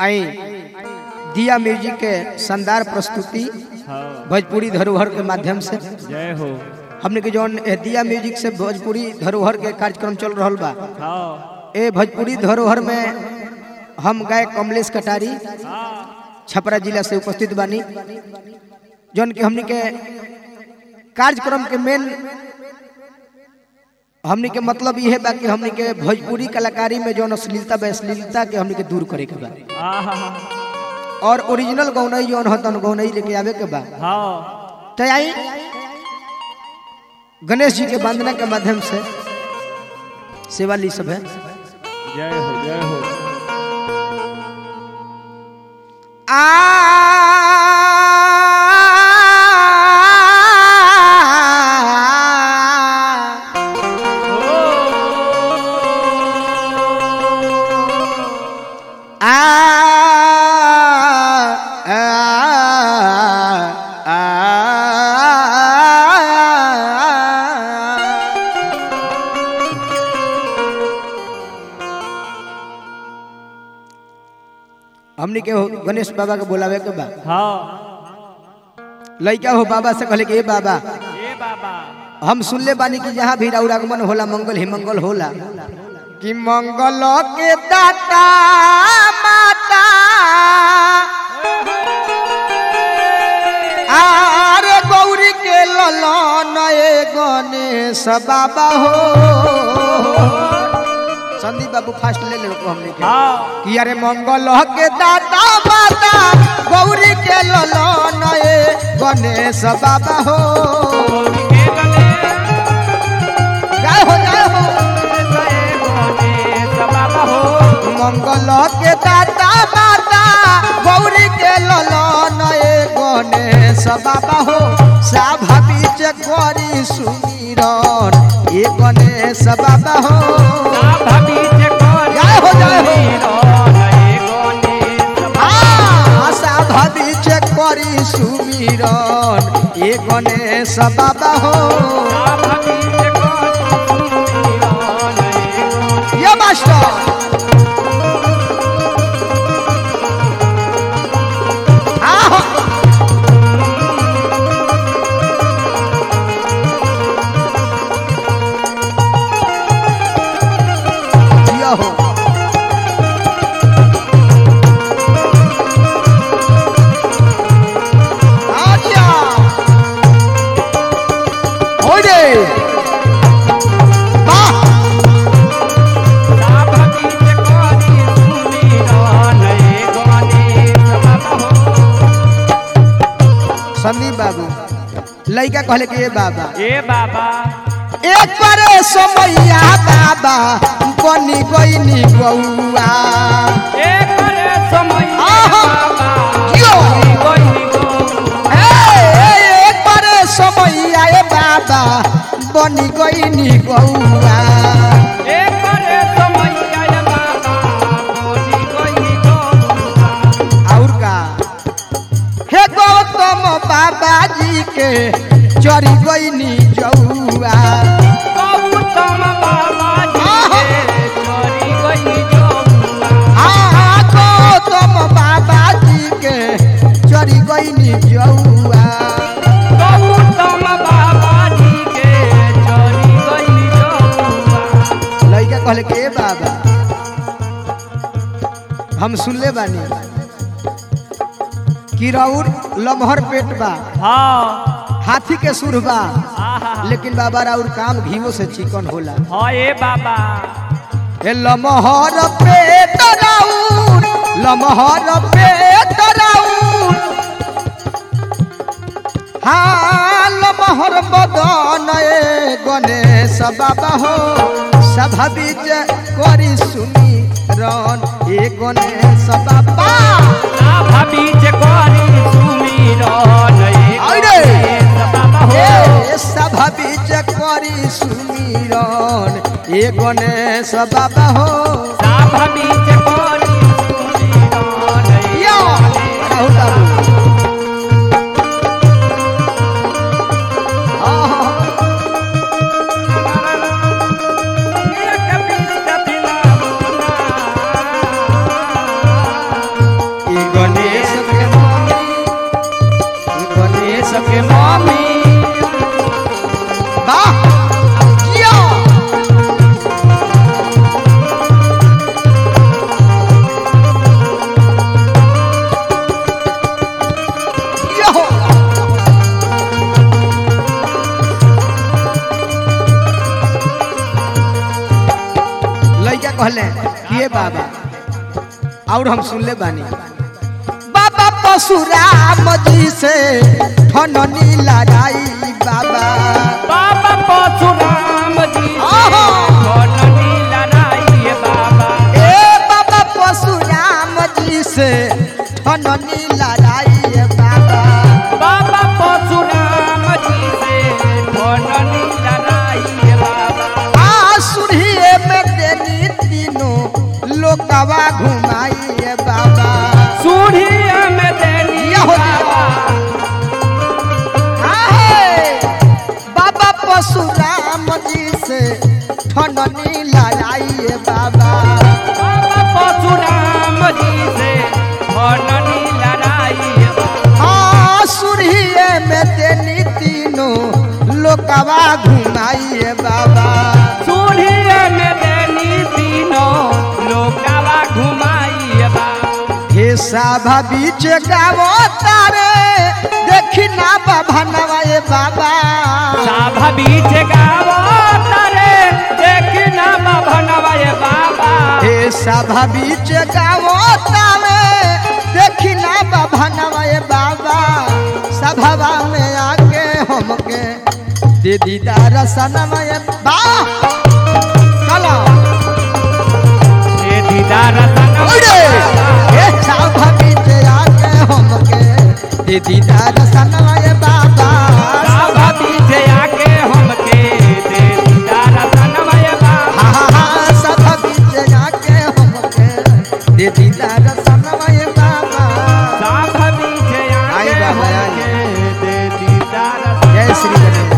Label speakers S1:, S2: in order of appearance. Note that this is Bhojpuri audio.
S1: आई दिया म्यूजिक के शानदार प्रस्तुति
S2: हाँ
S1: भोजपुरी धरोहर के माध्यम से
S2: जय हो
S1: हमने के जौन ए दिया म्यूजिक से भोजपुरी धरोहर के कार्यक्रम चल रहल बा
S2: हाँ
S1: ए भोजपुरी धरोहर में हम गायक कमलेश कटारी
S2: हाँ
S1: छपरा जिला से उपस्थित बानी जौन कि हमनी के कार्यक्रम के मेन हमनी के मतलब यह बा कि हमनी के भोजपुरी कलाकारी में जौन अश्लीलता बा अश्लीलता के हमनी के दूर करे के बा
S2: आहा
S1: और ओरिजिनल गौनई जौन हो तन गौनई लेके आवे के बा
S2: हाँ
S1: तो आई गणेश जी के वंदना के माध्यम से सेवा ली सब है
S2: जय हो जय हो
S1: हमनी के हो गणेश बाबा के बोलावे के बा
S2: हाँ
S1: लइका हो बाबा से कहले कि ए बाबा
S2: ये बाबा
S1: हम सुनले बानी कि जहाँ भी राउर आगमन होला मंगल ही मंगल होला कि मंगल के दाता माता आरे गौरी के ललन ए गणेश बाबा हो संदीप बाबू फास्ट ले ले को हमने के
S2: हाँ
S1: कि अरे मंगल के दाता माता गौरी के ललन ए गणेश बाबा हो जय हो जय हो मंगल के दाता माता गौरी के ललन ए गणेश बाबा हो साभा बीच करी सुमिरन ए गणेश बाबा हो जय हो जय हो आ, साभा बीच करी सुमिरन ए गणेश बाबा हो ये मास्टर आहो। जिया हो आजिया ओडे वाह संदीप बाबू लड़का कहले कि ये बाबा
S2: ए बाबा
S1: एक बारे समैया बाबा बनी गईनी बउआ
S2: एक करे समय
S1: आहा।
S2: बाबा
S1: जियो।
S2: गोई गो
S1: ए, ए, एक बारे समैया ए बाबा बनी गईनी बउआ
S2: एक करे समय आया बाबा गोई गोई गो
S1: और का हे गौतम बाबा जी के चरी गईनी जौआ
S2: गौतम बाबा जी
S1: आहा।
S2: के चोरी गोई गो
S1: हाँ गौतम बाबा जी के चरी गईनी जौआ
S2: गौतम बाबा जी के चोरी गोई गो
S1: लड़का कहले के बाबा हम सुनले बानी कि राउर लमहर पेट बा
S2: हाँ
S1: हाथी के सुर बा
S2: आहा
S1: लेकिन बाबा राउर काम घीवो से चिकन होला
S2: हाँ ए बाबा
S1: ए लमहर पेट राउर लमहर पेट राउर हाँ लमहर बदन ए गणेश बाबा हो सभा बीच करी सुनी रन ए गणेश बाबा
S2: राभा बीच करी सुमिरन ए
S1: आइरे।
S2: गणेश बाबा हो
S1: ए सभा बीच करी सुमिरन ए गणेश बाबा हो
S2: राभा बीच करी सुमिरन ए
S1: या कहू बाबू आहा।
S2: एक बीच पिला
S1: और हम सुन ले बानी बाबा परशुराम जी से ठननी लड़ाई बाबा
S2: बाबा परशुराम जी से
S1: आहा।
S2: ठननी लड़ाई बाबा
S1: ए बाबा परशुराम जी से ठननी लड़ाई बाबा
S2: बाबा परशुराम जी से ठननी लड़ाई बाबा
S1: आसुरिये में देनी तीनों लोकवा घुमाइए बाबा
S2: सूढ़िया में देनी
S1: ये हो
S2: बाबा
S1: आहे, बाबा परशुराम जी से ठननी लड़ाइए बाबा
S2: बाबा परशुराम जी से ठननी लड़ाई बाबा
S1: आसुरिये में देनी तीनों लोकवा घुमाइए बाबा
S2: सूढ़िया में देनी तीनों लोकावा घुमाई बाबा
S1: हे साभा बीच गावो तारे देखी ना बाबा नवाए बाबा
S2: साभा बीच गावो तारे देखना बाबा नवाए बाबा
S1: हे सभा बीच गावो तारे देखी ना बाबा नवाए बाबा सभा में आके हमके दे दीदार सनमय बा चलो
S2: ये दीदार सनम
S1: ओरे हे सभा बीच आके हमके दे दीदार सनमय बाबा
S2: साभा बीच आके हमके दे दीदार सनमय बाबा
S1: हा हा हा सभा बीच आके हमके दे दीदार सनमय बाबा
S2: साभा बीच
S1: आई
S2: आके
S1: बाबा, आई।
S2: हमके दे दीदार
S1: जय श्री गणेश